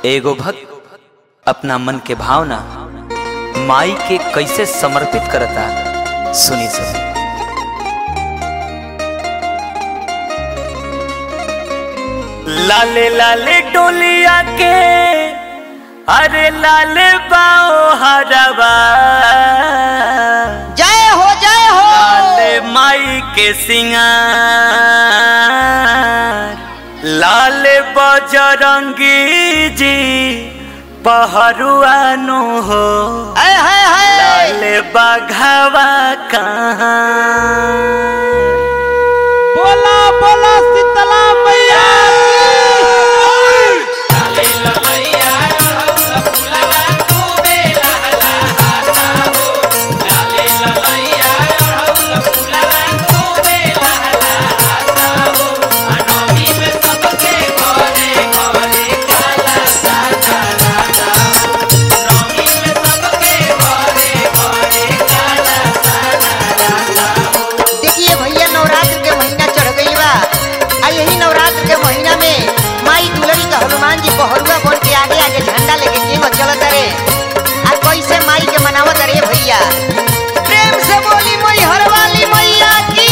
एगो भक्त अपना मन के भावना माई के कैसे समर्पित करता सुनी सुनी लाले लाले डोलिया के अरे लाले बाओ हरवा जय हो जय हो लाले माई के सिंगार लाले बजरंगी जी पहरुआनो हो है है है लाले बाघावा कहाँ बोला बोला शीतला मैया देखिए भैया नवरात्र के महीना चढ़ गई बा आ यही नवरात्र के महीना में माई दुलरी का हनुमान जी पहरुआ बन के आगे आगे झंडा लेके केंगो चलत रे आ कैसे माई के मनावत रे भैया प्रेम से बोली मई हरवाली मैया की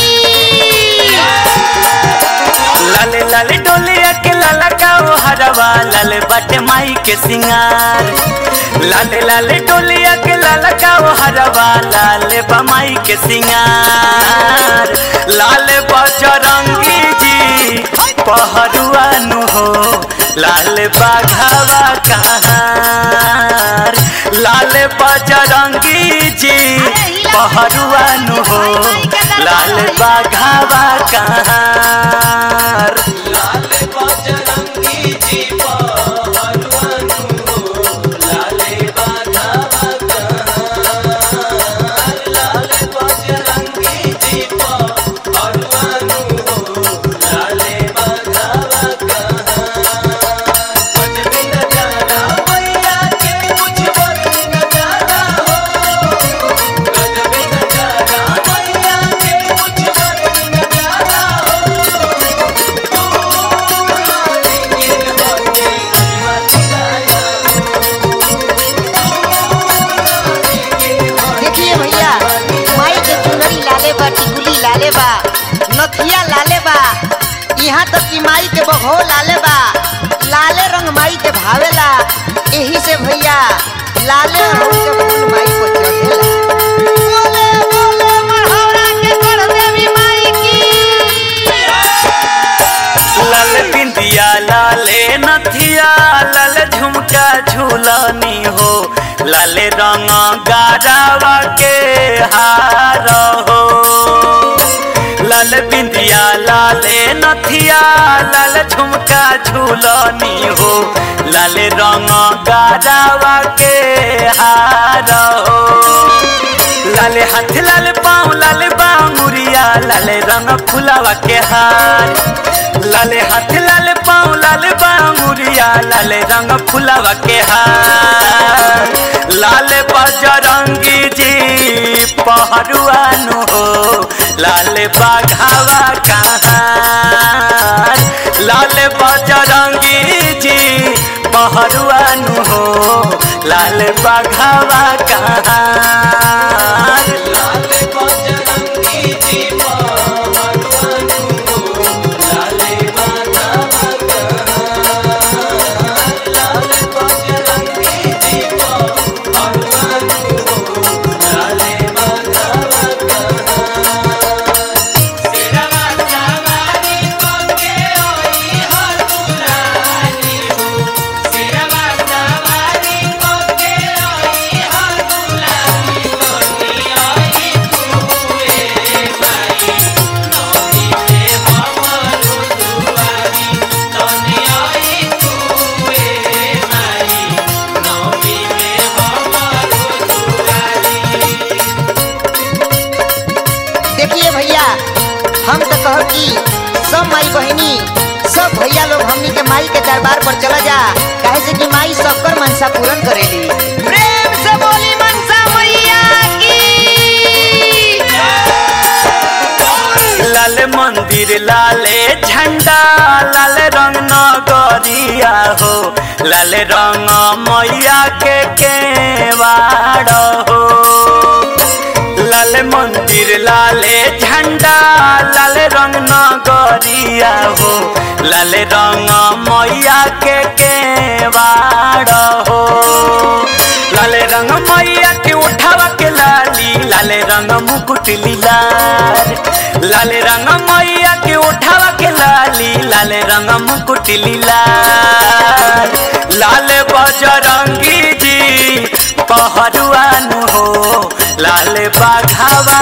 लाले लाले डोलिया के लाला का वो हरवा लाले बाटे माई के सिंगार लाले लाले डोलिया के लाला का वो हरवा लाले बा माई के सिंगार लाले बजरंगी जी पहरुआ नु हो लाले बाघावा कहार लाले बजरंगी जी पहरुआ नु हो लाले बाघावा कहार देखिए भैया माई के चुनरी लाले बा टिकुली लाले बा नथिया लाले बा यहाँ तक कि माई के बघो लाले बा लाले रंग माई के भावेला यही से भैया लाले रंग के फूल माई को चढ़ेला बोले बोले मढ़ौरा के कर देवी माई की लाल बिंदिया लाले नथिया लाल झुमका झूलनी हो लाले रंग गारावा के हार हो लाल बिंदिया लाले नथिया लाल झुमका झूलनी हो लाले रंग गारावा के हार हो लाले हाथ लाल पाँव लाले बांगुरिया लाले रंग फुलावा के हार लाले हाथ लाल पाँव लाले बांगुरिया लाले रंग फुलावा के हार लाले बजरंगी जी पहरुआनु हो लाले बाघावा कहार लाले बजरंगी जी पहरुआनु हो लाले बाघावा कहार देखिए भैया हम तो कहो कि सब माई बहनी सब भैया लोग हमनी के माई के दरबार पर चला जा काहे से कि माई सबकर मनसा पूर्ण करेली प्रेम से बोली मनसा मैया की लाल मंदिर लाले झंडा लाल रंग नगर नगरिया हो लाल रंग मैया के केवाड़ हो लाल मंदिर लाले झंडा लाल रंग नगरिया हो लाल रंग मैया के केवाड़ हो लाल रंग मैया के उठावा के लाली लाल रंग मुकुट लीलार लाल रंग मैया के उठावा के लाली लाल रंग मुकुट लीलार लाल बजरंगी जी पहरुआनु हो लाल बाघावा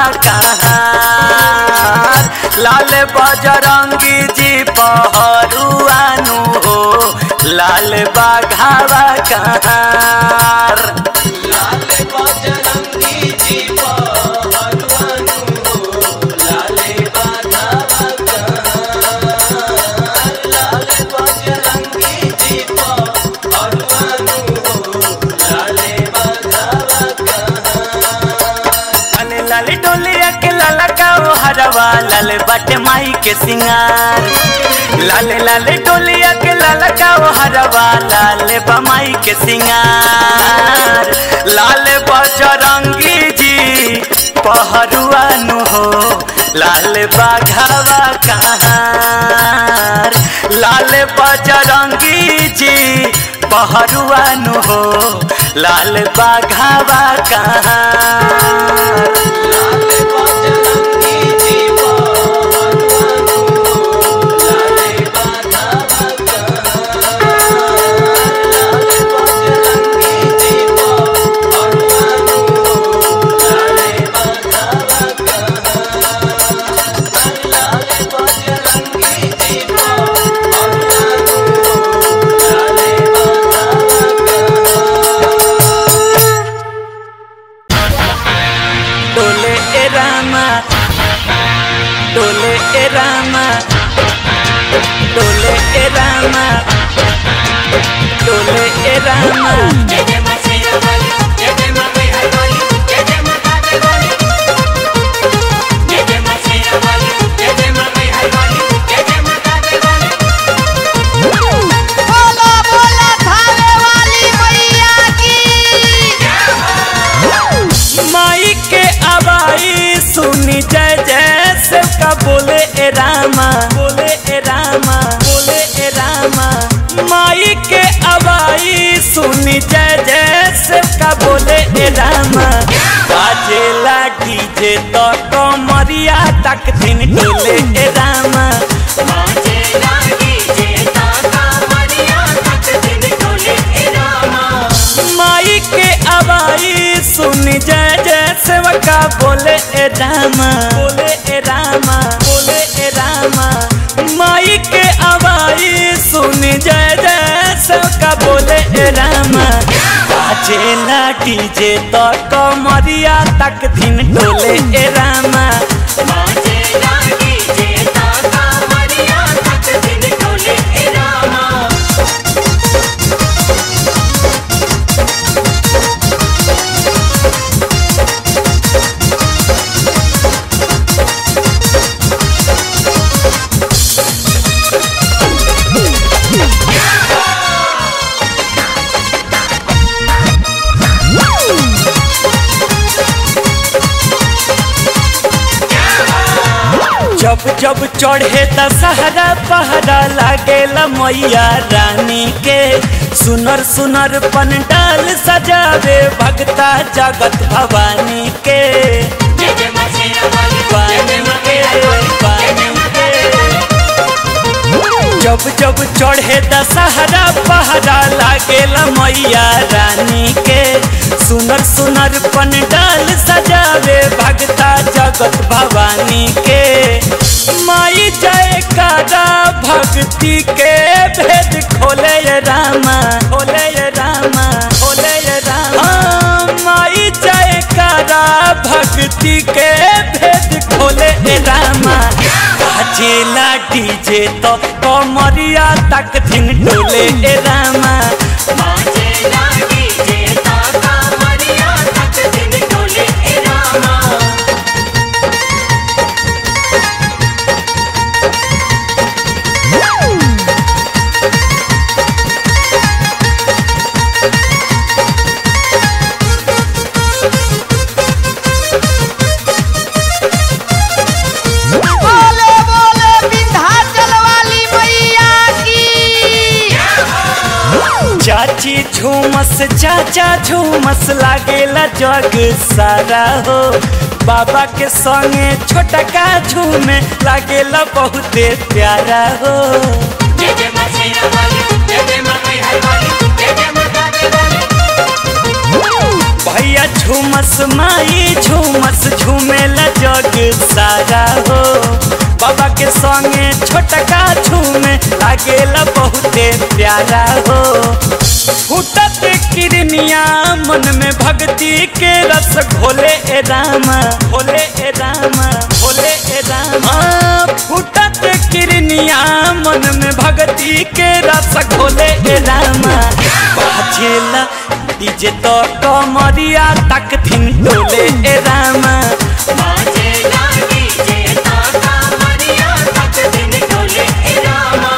कहाँ लाल बजरंगी जी पहरुआनु हो लाल बाघावा कहाँ लाल बजरंगी जी पहरुआनु हो लाल बाघावा कहाँ लाल बजरंगी जी पहरुआनु हो लाल बाघावा लाले लाले डोलिया के लाला का ओ हरवा लाले बटे माई के सिंगार लाले लाले डोलिया के लाला का ओ हरवा लाले बमाई के सिंगार लाले बजरंगी जी पहरुआनु हो लाल बाघावा कहाँ लाल बजरंगी जी पहरुआनु हो लाल बाघावा कहाँ लाल बजरंगी जी पहरुआनु हो लाल बाघावा कहाँ लाल बजरंगी जी पहरुआनु हो लाल बाघावा कहाँ लाल बजरंगी जी पहरुआनु हो लाल बाघावा डोले ए रामा डोले ए रामा डोले ए रामा डोले ए रामा जय जय मां शेरा वाली जय जय मां बिहार वाली जय जय मां कावे वाली जय जय मां शेरा वाली जय जय मां बिहार वाली जय जय मां कावे वाली बोला बोला थाने वाली मैया की माई के आवाई सुनी जय जय से का बोले ए रामा बोले ए रामा बोले ए रामा माई के आवाई सुनी जय जय से का बोले ए रामा बाजेला डीजे तो कमरिया तक दिन डोले ए रामा माजे लागी जे ताका मरिया तक दिन डोले ए रामा माई के आवाई सुन जय जय सेवका बोले ए रामा बोले ए रामा बोले ए रामा माई के आवाई सुन जय जय सेवका बोले ए रामा बाजेला डीजे तो कमरिया तक दिन डोले ए रामा माजे लागी जे ताका मरिया तक दिन डोले ए रामा जब जब चढ़े दशहरा पहरा लागेला मैया रानी के सुनर सुनर पंडाल सजावे भगता जगत भवानी के जय जय मां शेरा वाली जय जय मां बिहार वाली जय जय मां कावे वाली जब जब चढ़े दशहरा पहरा लागेला मैया रानी के सुनर सुनर पंडाल सजावे भगता जगत भवानी के माई जयकारा भक्ति के भेद खोले ये रामा खोले ये रामा खोले ये रामा हाँ, माई जयकारा भक्ति के भेद खोले ये रामा बाजेला डीजे तो कमरिया तक दिन डोले ए रामा माजे लागी जे ताका मरिया तक दिन डोले ए रामा झूमस चाचा झूमस लागेला जग सारा हो बाबा के संगे छोटा का झूमे लागेला बहुते प्यारा हो जय जय मां शेरा वाली जय जय मां मैहर वाली जय जय मां गावे वाली भैया झूमस माई झूमस झूमेला जग सारा हो बाबा के संगे छोटका झूमे लागेला बहुते प्यारा हो फूटत किरनिया मन में भक्ति के रस घोले ए राम घोले ए राम घोले ए राम हाँ, फूटत किरनिया मन में भक्ति के रस घोले ए राम बाजेला डीजे तो कमरिया तक थिन डोले ए राम बाजे लागी जे ताका मरिया तक दिन डोले ए रामा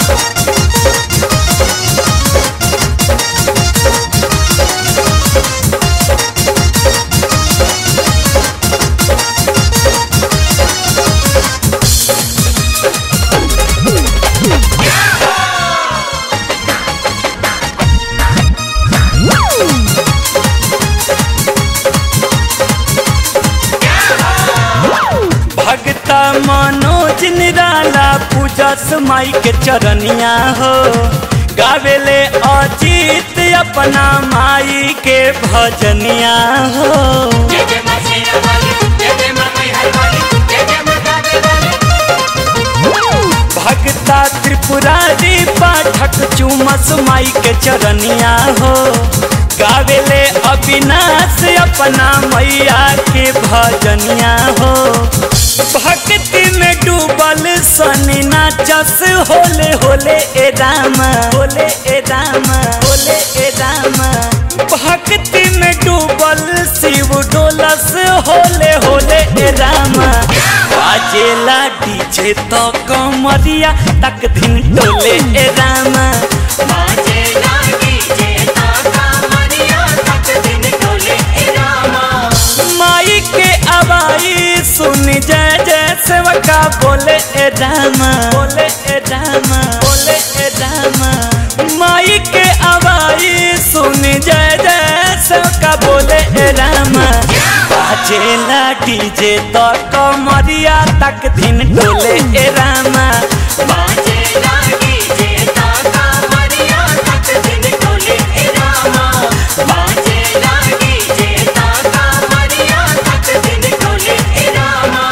भगता मनोज निराला पूजस माई के चरनिया हो गावेले अजीत अपना माई के भजनिया हो जय जय मां शेरा वाली जय जय मां मैहर वाली जय जय मां गावे वाली भगता त्रिपुरारी पाठक चुमस माई के चरनिया हो गावेले अविनाश अपना मैया के भजनिया हो भक्ति में डूबल सनी नाचस होले होले ए राम होले ए राम होले ए राम भक्ति में डूबल शिव डोलस होले होले ए राम बाजेला डीजे तो कमरिया तक दिन डोले ए राम बाजे लागी जे ताका मरिया तक दिन डोले ए रामा माई के आवाई सुन जय जय सेवका बोले ए राम बोले ए राम बोले ए राम माई के आवाई सुन जय जय सेवका बोले ए राम बाजेला डीजे तो कमरिया तक दिन डोले ए राम बाजे लागी जे ताका मरिया तक दिन डोले ए रामा बाजे लागी जे ताका मरिया तक दिन डोले ए रामा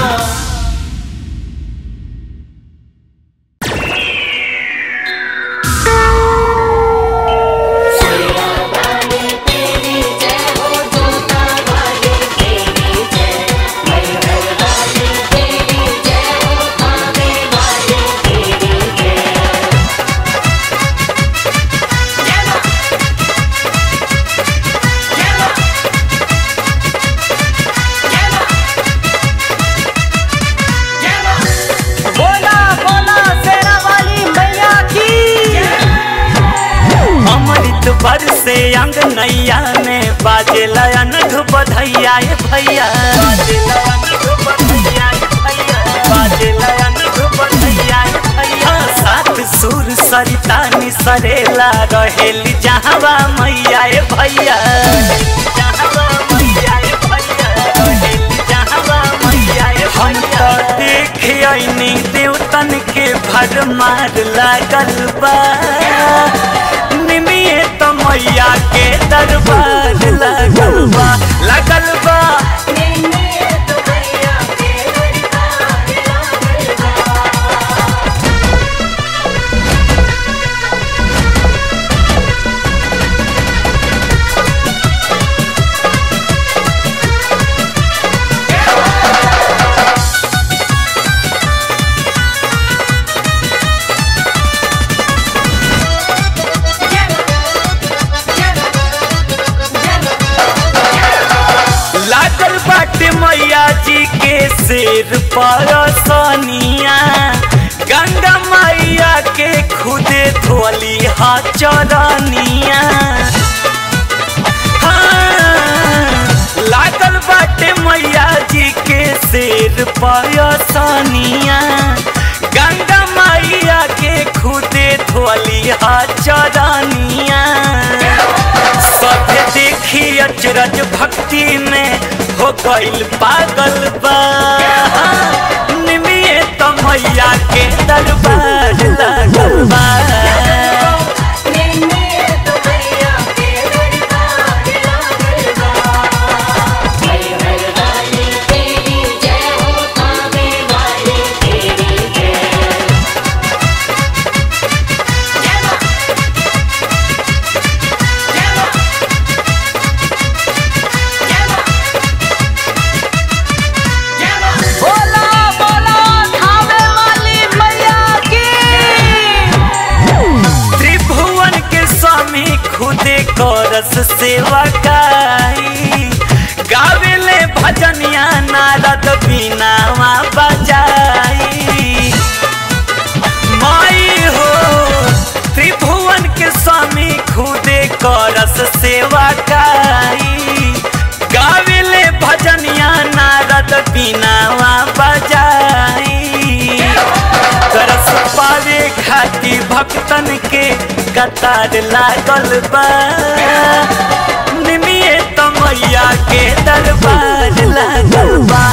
बोला बोला शेरा वाली मैया की अमृत बर से अंग नैया में बाजे लयन बधैया ए भैया बाजे लयन बधैया ए भैया बाजे लयन बधैया ए भैया सात सुर सरिता निसरेला रहेली जहावा मैया ए भैया जहावा मैया ए भैया रहेली जहावा मैया ए भैया देखियनी देवतन के भर मार लागल बा निमिये तो मैया के दरबार लगल बा लगल बा लागल बाटे मैया जी के सिर पर सनिया गंगा मैया के खुदे धोली हा चरनिया हाँ, लागल बाटे मैया जी के सिर पर सनिया गंगा मैया के खुदे धोली हा चरनिया देखी अचरज भक्ति में हो गइल पागल बा निमिये तो मैया के दरबार लागल बा बोला बोला खावे वाली मैया की त्रिभुवन के स्वामी खुदे करस सेवा काई गावेले भजनिया नारद बीनावा बजाई माई हो त्रिभुवन के स्वामी खुदे करस सेवा काई गावेले भजनिया नारद बीनावा बजाई करस पावे खाती भक्तन के कतार लागल बा निमिये तो मैया के दरबार लागल बा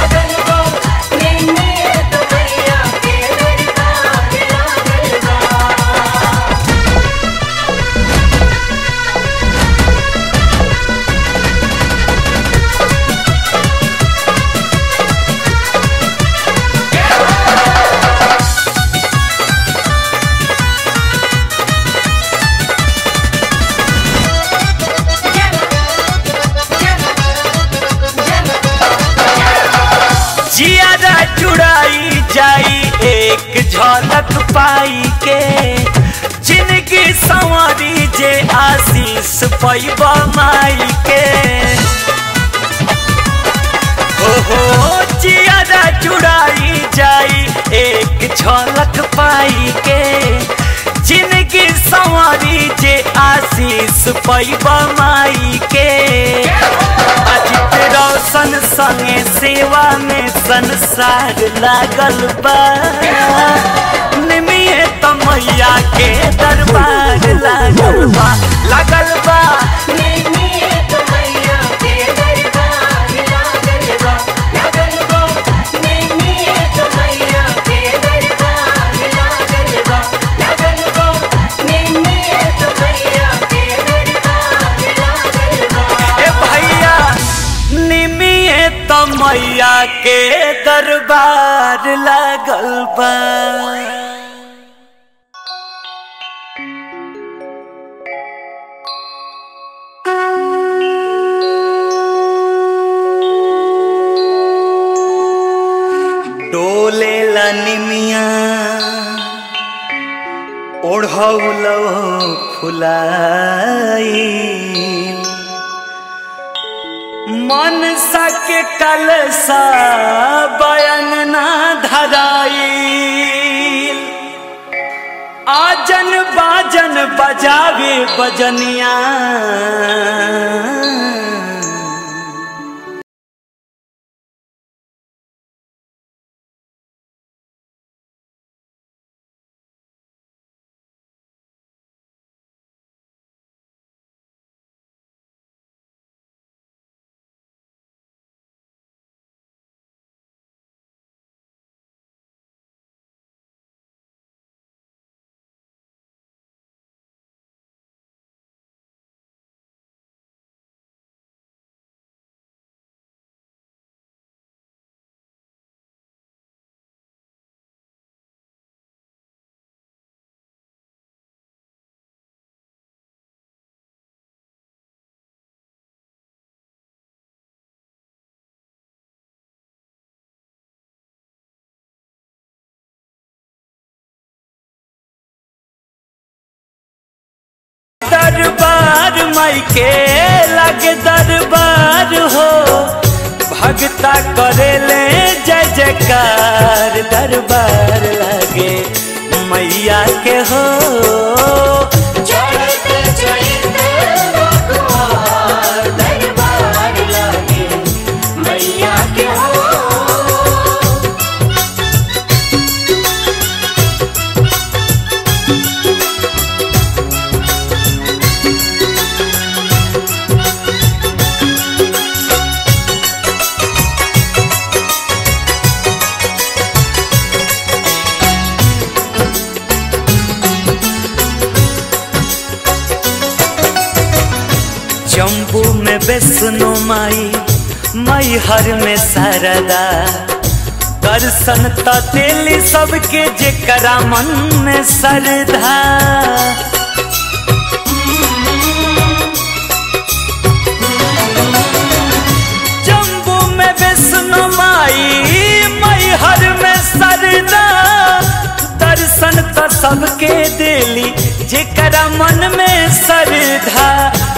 जियादा चुड़ाई जाई एक झलक पाई के जिनकी संवरी जे आशीष पैब माई के हो हो जियादा चुड़ाई जाई एक झलक पाई के जिनकी संवरी जे आशीष पैब माई के अजित रोशन संगे सेवा में संसार लागल बा निमिये तो मैया के दरबार लागल बा लागल बा ए भैया निमिये तो मैया के दरबार लागल बा डोले निमिया ओढ़ौलो फुलाई मन सके कलसा बयन ना धराई आजन बाजन बजावे बजनिया दरबार माई के लगे दरबार हो भगता करे ले जय जयकार दरबार लगे मैया के हो जम्बू में वैष्णो माई मई हर में शारदा दर्शन त दिली सबके जेकरा मन में श्रद्धा जम्बू में वैष्णो माई मई हर में सरदा दर्शन त सबके दिली जेकरा मन में श्रद्धा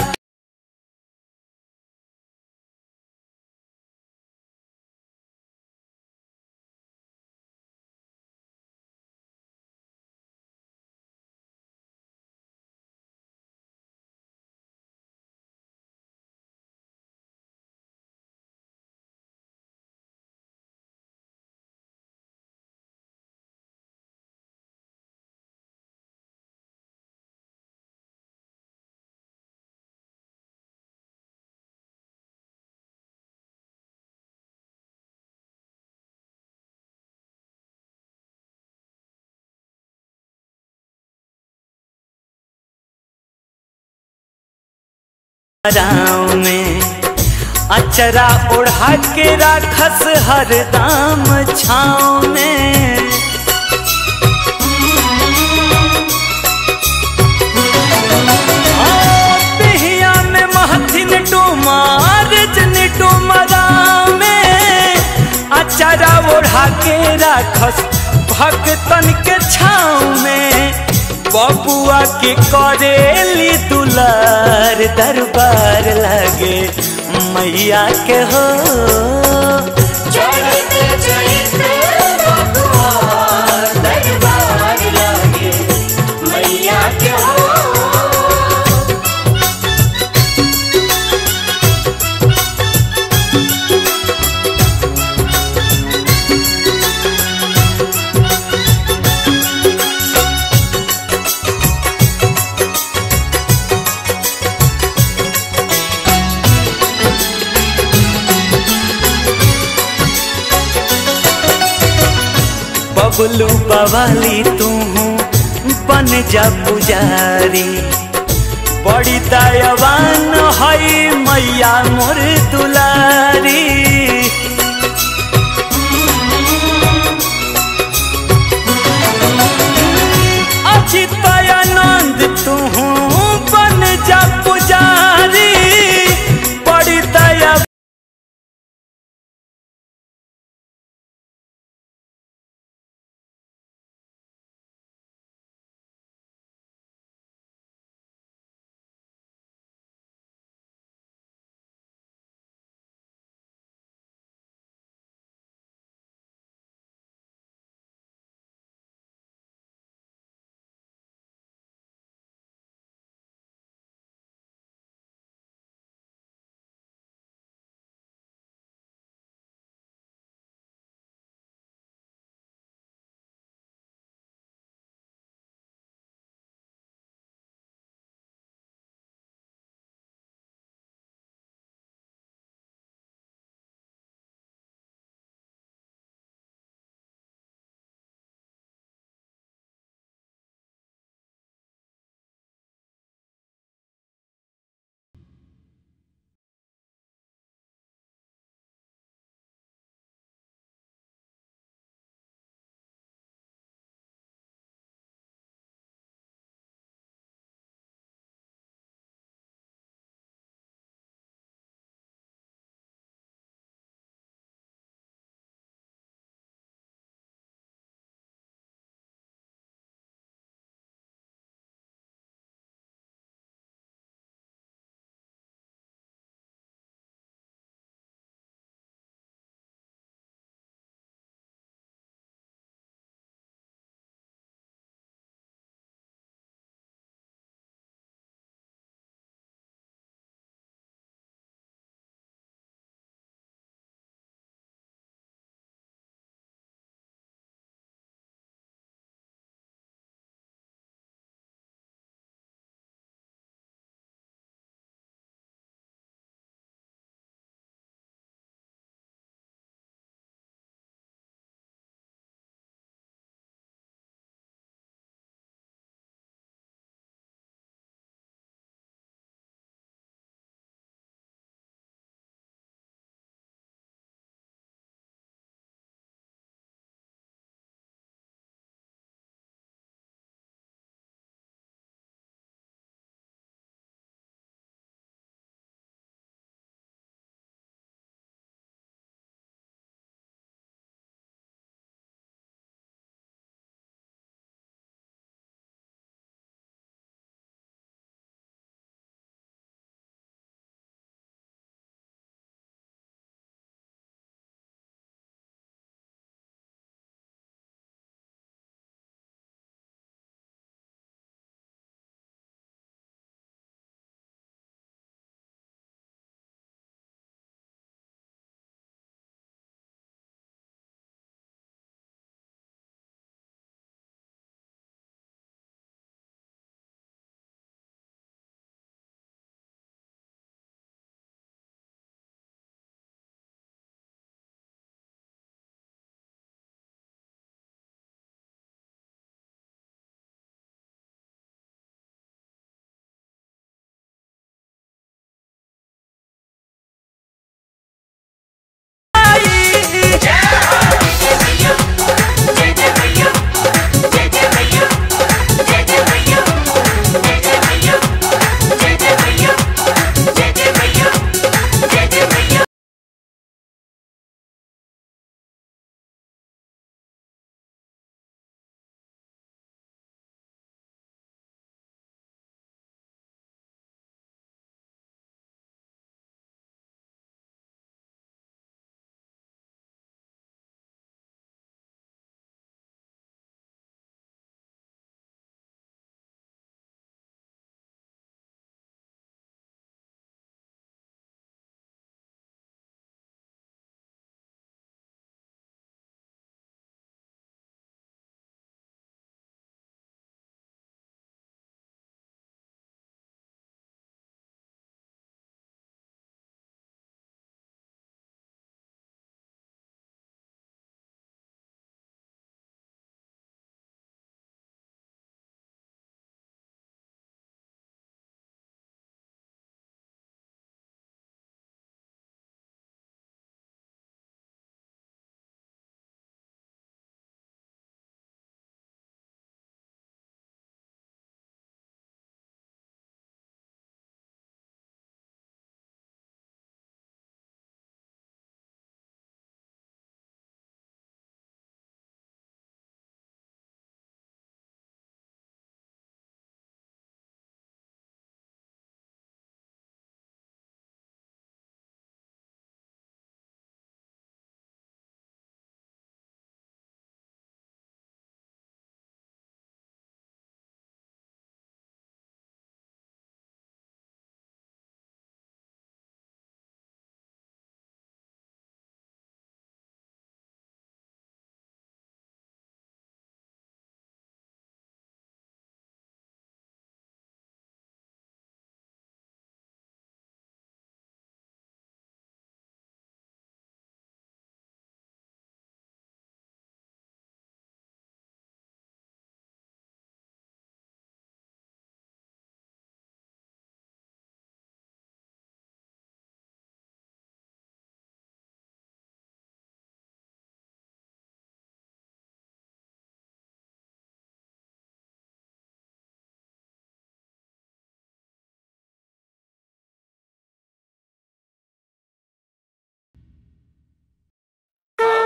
राव में अचरा ओढ़ा के राखस हर दाम छाँव में हाँ, पिहिया में महथिन डुमार जन डुमरा में अचरा ओढ़ा के राखस भक्तन के छाँव में बबुआ के करेली दुलार दरबार लगे मैया के हो चढ़ते चढ़ते बबुआ दरबार लागे मैया के हो बबलू बवाली तू बन जा पुजारी बड़ी दयावान हई मैया मोर दुलारी अचित आनंद तू बन जा पुजारी बड़ी दया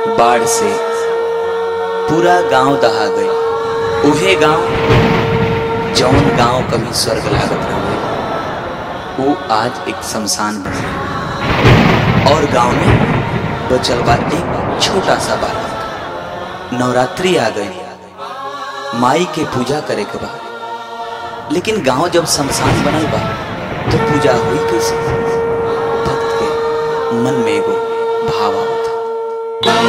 बाढ़ से पूरा गांव दहा गई उहे गांव जौन गांव कभी स्वर्ग लागत रहे वो आज एक शमशान बन गई और गांव में बचल बा एक छोटा सा बालक नवरात्रि आ गई माई के पूजा करे के बा लेकिन गांव जब शमशान बनल बा तो पूजा हुई कैसे भक्त के मन में एगो भाव आवता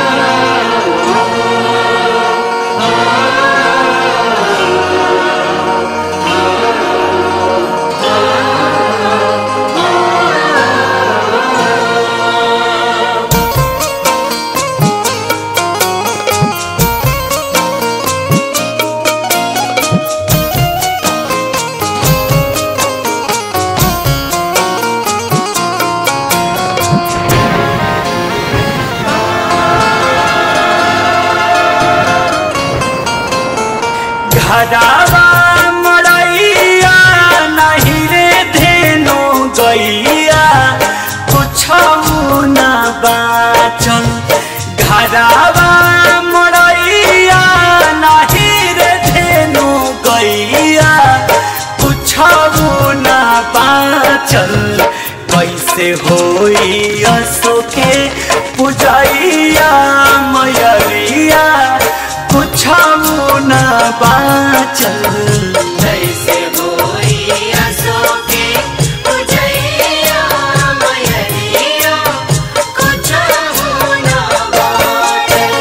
घरावा मड़ैया नहीं रे धेनु गैया कुछ न बाचल घरावा मड़ैया नहीं रे धेनु गैया कुछ न बाचल कैसे होई असोके पुजैया मयरिया कुछ न बाचल कैसे होई असोके उजैया मयरिया कुछ होना बादल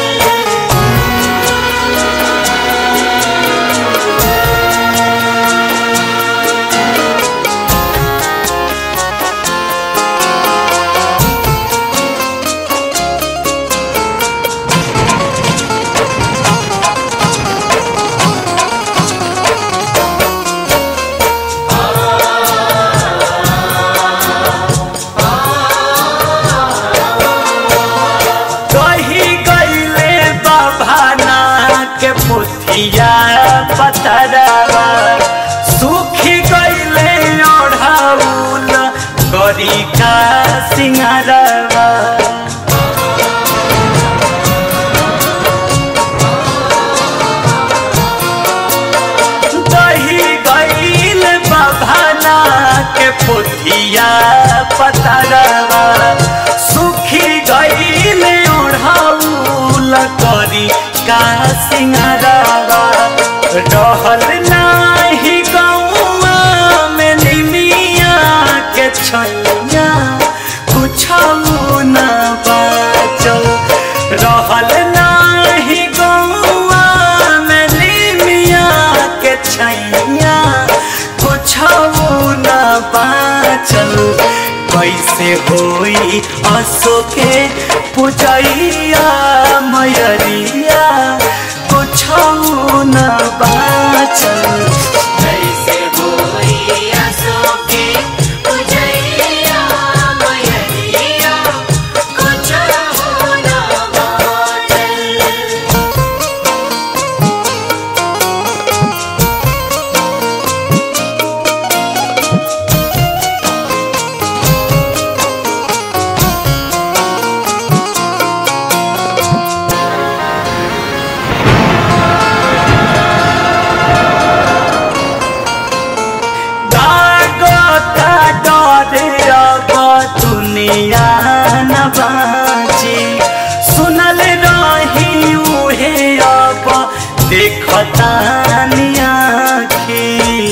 कही गईले बाभाना के पुथिया पतरवा सुखी गईले ओढ़ाउल गरी का सिंगारवा दही गईल बाभाना के पुथिया पतरवा सुखी गईल ओढ़ाउल करी का सिंगारवा रहल नाही गौआ में निमिया के छैया कुछ न बाचल रहल नाही गौआ में निमिया के छैया कुछ न बाचल कैसे होई असोके पुजैया मयरिया कुछ न बाचल कैसे होई असोके उजैया मयरिया कुछ होना बादल दागोता डरे अब दुनिया न बाची सुनल रही उहे अब देखता आखी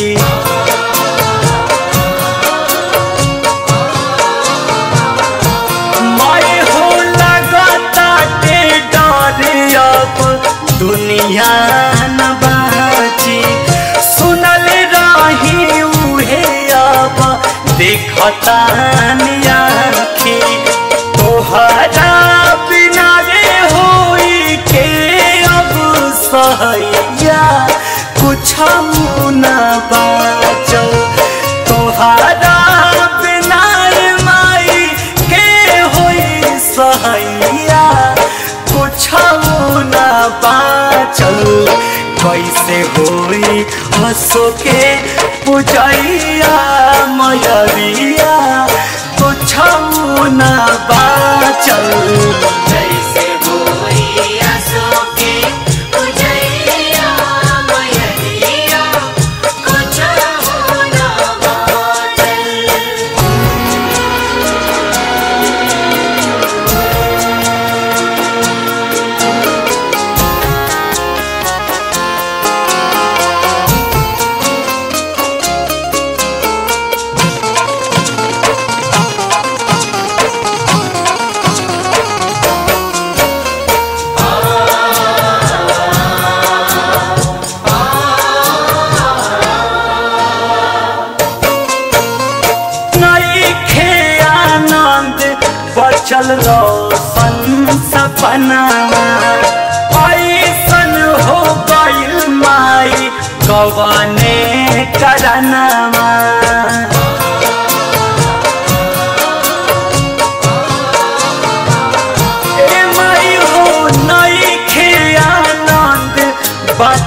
मैं हो लगता के डर अब दुनिया न बाची सुनल रही उहे अब देखता आखी तोहरा बिना रे होई के अब सहैया कुछ न बाचल तोहरा बिना रे माई के होई सहैया कुछ न बाचल कैसे होई हंसो के पुजैया मयरिया कुछ न बाचल कैसे हो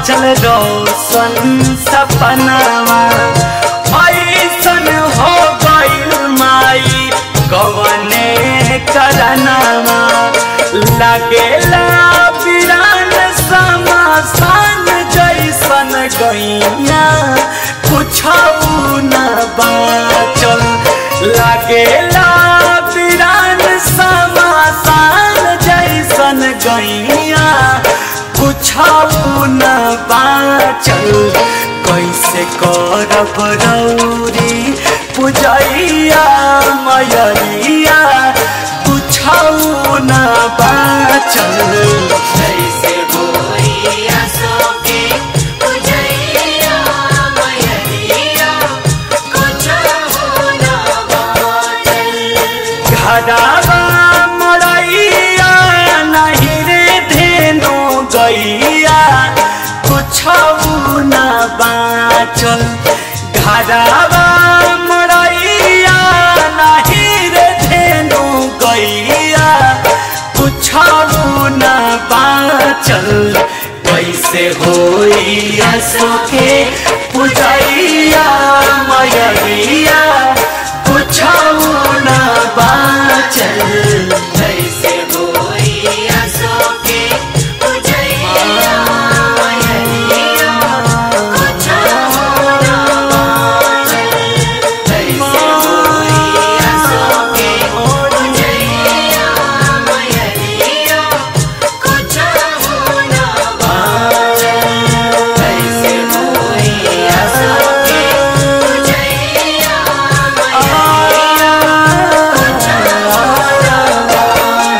चल रोशन सपनावा ऐसन हो गइल माई कवने करनावा लागेला बिरान समासान जैसन गैया कुछ न बाचल लागेला बिरान समासान जैसन गैया कुछ न बाचल कैसे करब रौरी पुजैया मयरिया कुछ न बाचल कैसे होई आसो के पुजैया मयरिया कुछ हो ना बाचल घरावा मरैया नहीं रे धेनु गैया कुछ न बाचल घरावा मरैया नहीं रे धेनु गैया कुछ न बाचल कैसे होई असोके पुजैया मयरिया कुछ न बाचल कैसे होई आसो के पुजैया मयरिया कुछ हो ना बाचल कैसे होई आसो के पुजैया मयरिया कुछ हो ना बाचल कैसे होई आसो के पुजैया मयरिया कुछ हो ना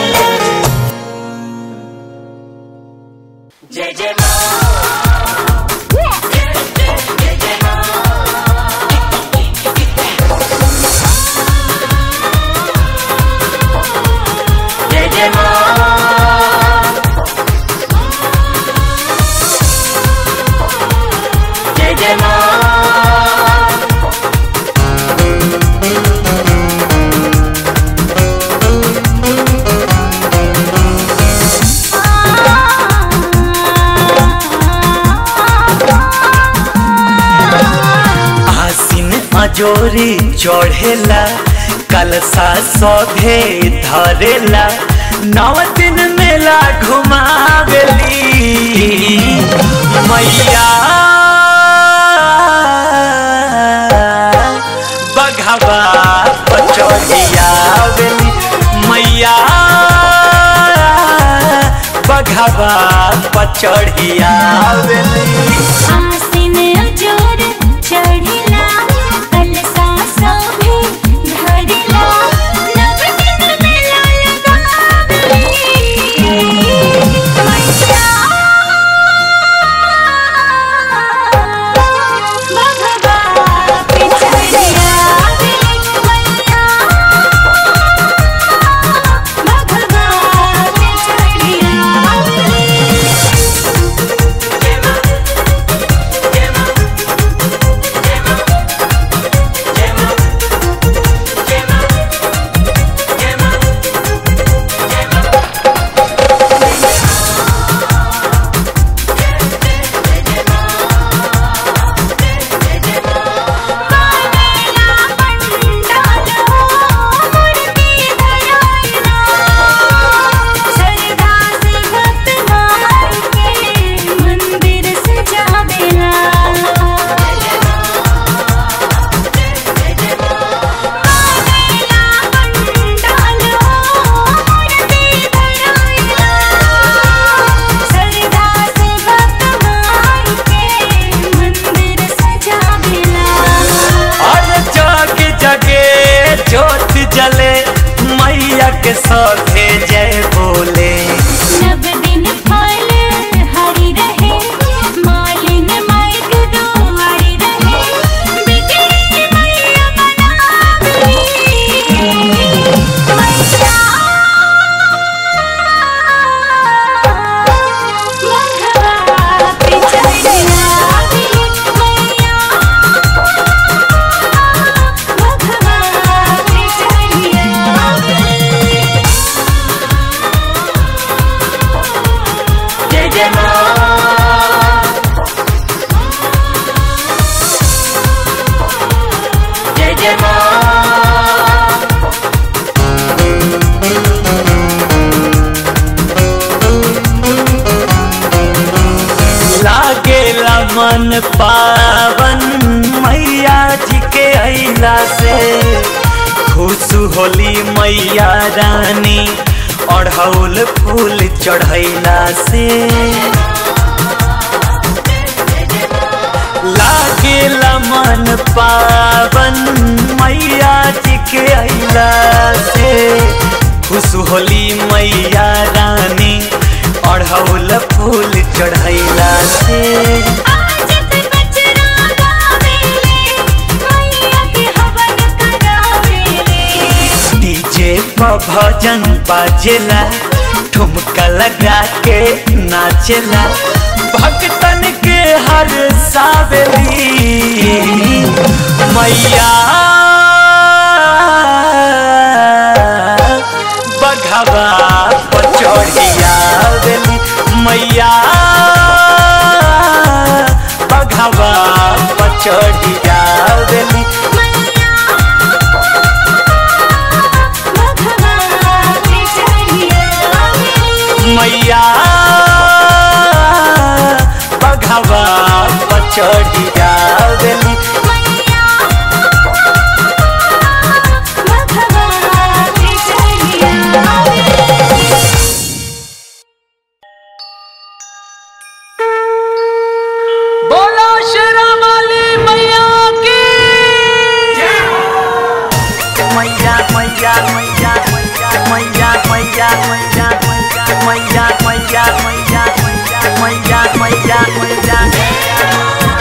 जय जय माँ जय जय माँ जय जय माँ जय जय माँ आसिन अजोरी चढ़ेला कलसा सौधे धरेला नव दिन मेला घुमावेली मैया बघवा पचौड़ियावेली मैया बघवा पचौड़ियावेली आसिन अजोर चढ़िला कलसा सोभे धरिला नव दिन मेला लगावली मैया भगवा पिछड़िया मैया भगवा पिछड़िया मन पावन मैया जी के अला से खुश होली मैया रानी अढ़ौल फूल चढ़ैला से लागेला मन पावन मैया जी के अला से खुश होली मैया रानी अढ़ौल फूल चढ़ैला से आजत बचरा गावेले मैया के हवन करावेले डीजे पर भजन बाजेला ठुमका लगा के नाचेला भक्तन के हर सावेली मैया बघवा पचौड़िया बेली मैया बघवा पचौड़िया बेली मैया भगवा के चढ़िया मैया बघवा पचौड़िया बेली मैया भगवा के चढ़िया बोलो शेरा वाली मैया की मैया मैया मैया मैया मैया मैया मैया मैया मैया मैया मैया मैया मैया मैया मैया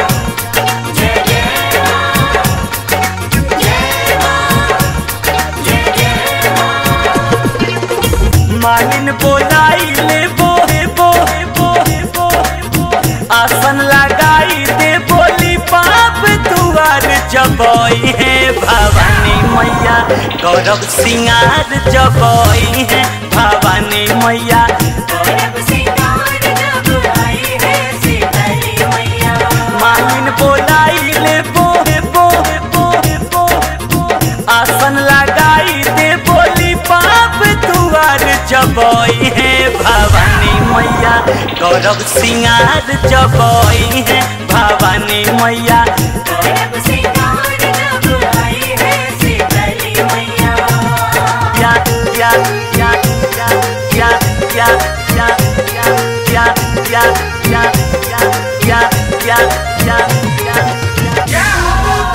मालिन बोलाई ले बोहे बोहे बोहे बोहे बोहे आसन लगाई दे बोली पाप दुआर जबई है भवानी मैया गौरव सिंगार जबई है भवानी मैया गौरव सिंगार जब आई है सीतली मैया मालिन बोलाई ले बोहे बोहे बोहे बोहे बोहे आसन लगाई दे बोली पाप दुआर जबई है भवानी मैया गौरव सिंगार जबई है भवानी मैया गौरव सिंगार जब आई है सीतली मैया या या या या या या या या या या या या या या या या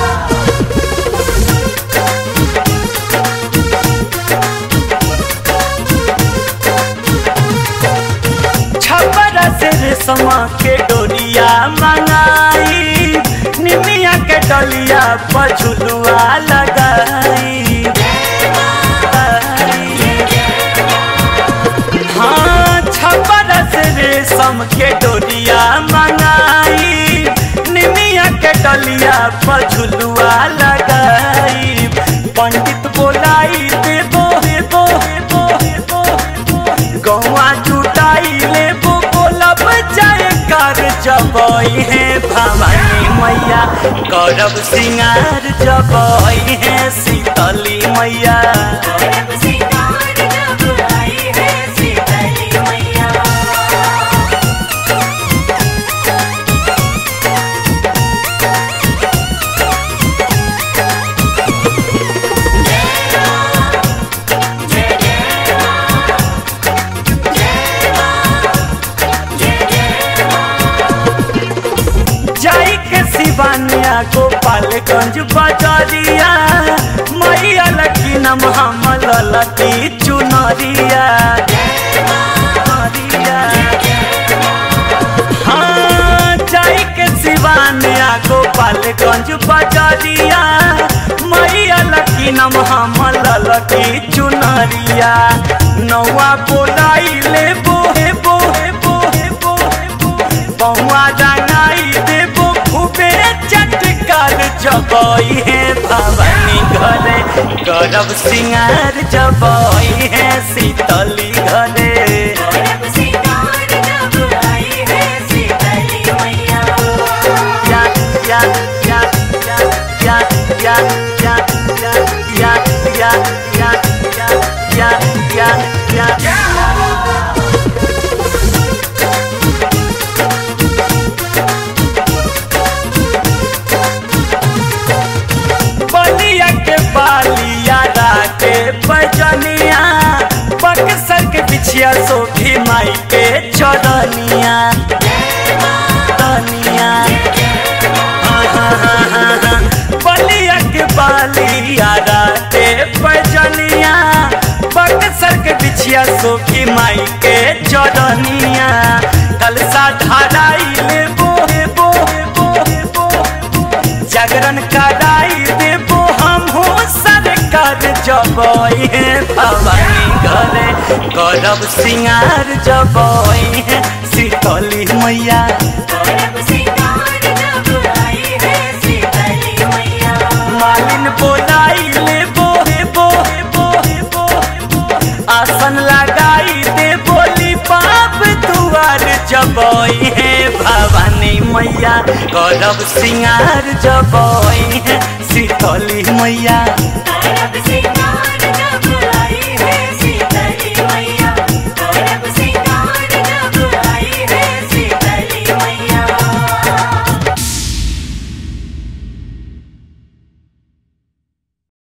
छपरा से रेशमा के डोरिया मंगाई निमिया के डलिया पर झुलुआ लगाई हाँ छपरा से रेशम के डोरिया मंगाई निमिया के डलिया पर झुलुआ लगाई पंडित बोलाई दे बोहे बोहे बोहे बोहे बोहे गौआ जुटाई ले बो बोलब जाए कर जबई है भवानी मैया गौरव सिंगार जबई है शीतली मैया गौरव सिंगार जब आई है सीतली मैया जाई के सिवानिया गोपालगंज बाजारिया मैया लकी नम हम ललकी चुनरिया चुनरिया। हाँ जाई के सिवानिया गोपालगंज बाजारिया मैया लकी नम हम ललकी चुनरिया नौआ बोलाई ले बोहे बोहे बोहे बोहे बोहे बहुआ रंगाई देबो खूबे चटकार जबई है भवानी घरे गौरव सिंगार जबई है शीतली घरे गौरव सिंगार जब आई है सीतली मैया या या या या या या या या या या या या या या या चरनिया तनिया बलिया के बालिया राते पैजनिया बक्सर के बिछिया सोखी माई के चरनिया कलसा धराई लेबो हेबो हेबो हेबो जागरण कराई देबो हमहू सरकार जबई है भवानी घरे करब सिंगार जबई है शीतली मैया करब सिंगार जब आई है शीतली मैया मालिन बोलाई लेबो हेबो हेबो हेबो हेबो आसन लगाई दे बोली बाप दुआर जबई है भवानी मैया करब सिंगार जबई है शीतली मैया